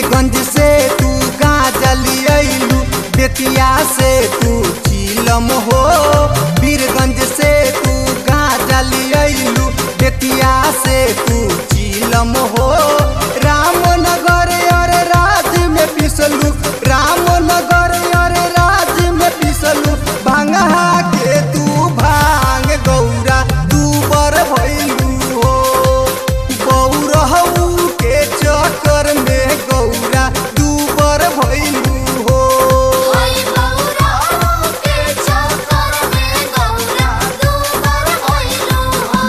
बीरगंज से तू गांजा लियलू बेतिया से तू चीलम हो बीरगंज से तू गांजा लियलू बेतिया से तू चीलम हो रामनगर और राज में पिसलू रामनगर और राज में पिसलू भांगा के तू भांग गौरा तू बर भैलू हो गौरहू के चक्कर में गौरा तू बर भैलू हो होई गौरा के चक्कर में गौरा दूबर होइलू हो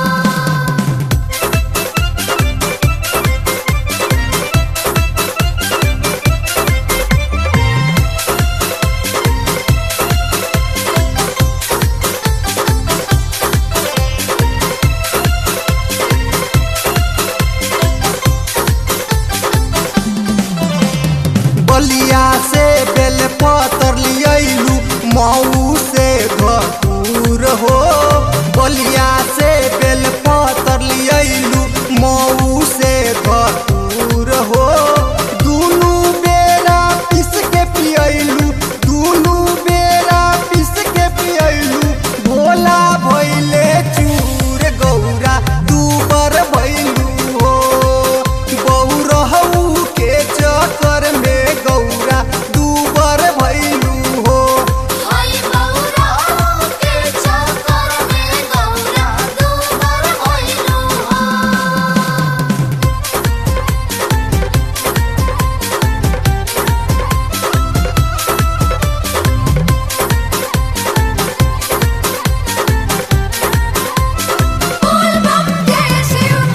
बलिया से बेल पतर लियलू मऊ से घटूर हो बलिया से बेल पतर लियलू मऊ से घटूर हो दुनू बेरा पिस के पियलू दुनू बेरा पिस के पियलू भोला भैले चूर गौरा तू बर भैलू हो गौरहू के चक्कर में गौरा तू बर भैलू हो होई गौरा के चक्कर में गौरा दूबर होइलू हो बोल बम जय शिव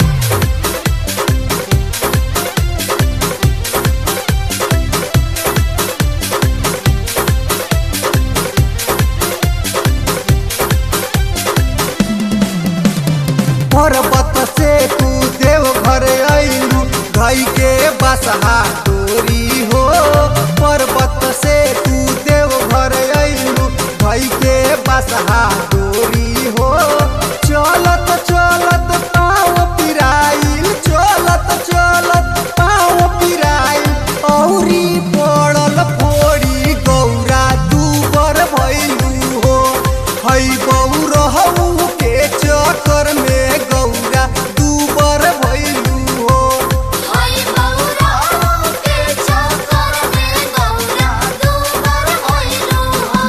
पर्वत से तू देव घर अइलू धई के बसहा डोरी हो पर्वत से तू देव घर अइलू धई के बसहा डोरी हो चलत चलत पाँव पिराइल चलत चलत पाँव पिराइल औरी पड़ल फोड़ी गौरा दूबर भैलू हो हई गौरहू के चक्कर में गौरा दूबर भैलू हो होई गौरा के चक्कर में गौरा दूबर होइलू हो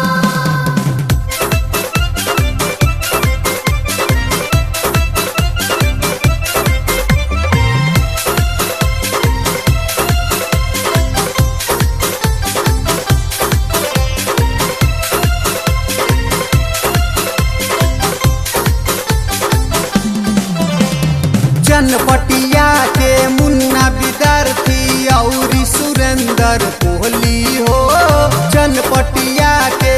जनपटिया के मुन्ना विद्यार्थी औरी सुरेंद्र कोहली हो जनपटिया के